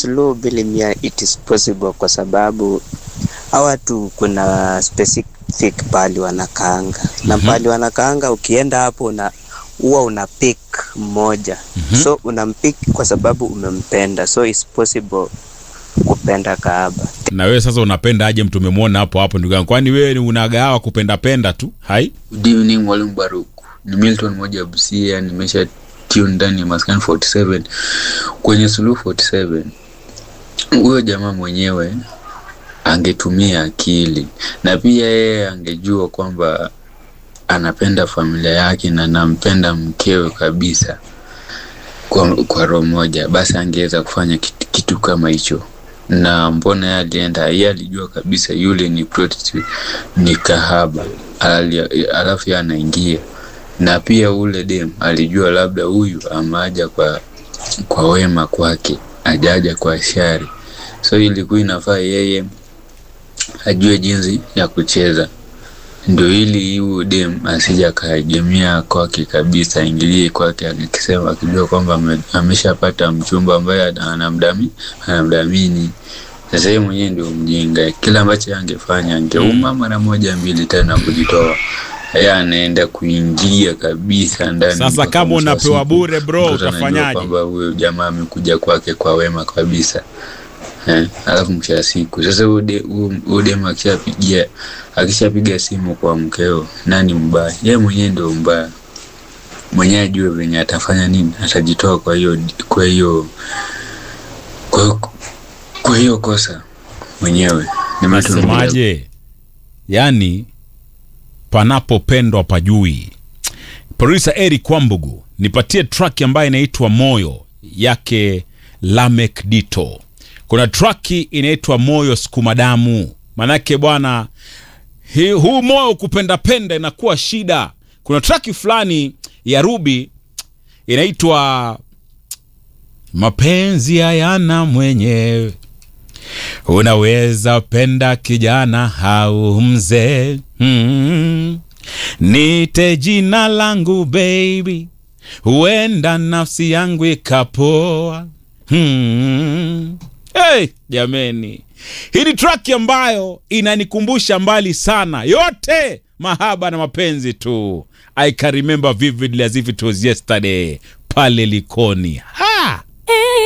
slow bilimia it is possible kwa sababu hawa watu kuna specific pali wanakaanga na pali wanakaanga ukienda hapo na huwa una pick mmoja so unampick kwa sababu umempenda so it's possible kupenda kahaba na wewe sasa unapenda aje mtu umemwona hapo hapo ndugu yangu kwani wewe ni unagawa kupenda penda tu hai Good evening mwalimu Baruk. Ni Milton moja Busia, nimesha tune ndani ya Maskani 47 kwenye Suluhu 47. Huyo jamaa mwenyewe angetumia akili na pia yeye angejua kwamba anapenda familia yake na anampenda mkewe kabisa kwa, kwa roho moja, basi angeweza kufanya kitu, kitu kama hicho. Na mbona yeye alienda, yeye alijua kabisa yule ni prostitute, ni kahaba, Ali- alafu yeye anaingia na pia ule dem alijua labda huyu amaja kwa kwa wema kwake, ajaja kwa shari, so ilikuwa inafaa yeye ajue jinsi ya kucheza ndio ili huyu dem asija akaegemea kwake kabisa, aingilie kwake akisema, akijua kwamba ame- ameshapata mchumba ambaye ana- anamdami anamdamini. Sasa yeye mwenyewe ndio mjinga, kila ambacho angefanya angeuma mara moja mbili tena kujitoa, yeye anaenda kuingia kabisa ndani. sasa mpaka kama mwisho wa unapewa siku. bure bro Mtoto anajua utafanyaje kwamba huyo jamaa amekuja kwake kwa wema kabisa eh, alafu mwisho wa siku sasa huyo de- huyo- huyo demu akishapigia akishapiga simu kwa mkeo, nani mbaya? Yeye mwenyewe ndio mbaya, mwenyewe ajue venye atafanya nini, atajitoa kwa hiyo kwa hiyo kwa, kwa hiyo kosa mwenyewe. Ni mtu mmoja nasemaje yaani panapopendwa pajui produsa eric kwambugu nipatie track ambayo inaitwa moyo yake lamek dito kuna traki inaitwa moyo sukumadamu manake bwana hi- huu moyo kupendapenda inakuwa shida kuna traki fulani ya rubi inaitwa mapenzi hayana mwenyewe unaweza penda kijana au mzee mm. nite jina langu baby huenda nafsi yangu ikapoa mm. hey, jameni hii ni traki ambayo inanikumbusha mbali sana yote mahaba na mapenzi tu i can remember vividly as if it was yesterday pale likoni ha!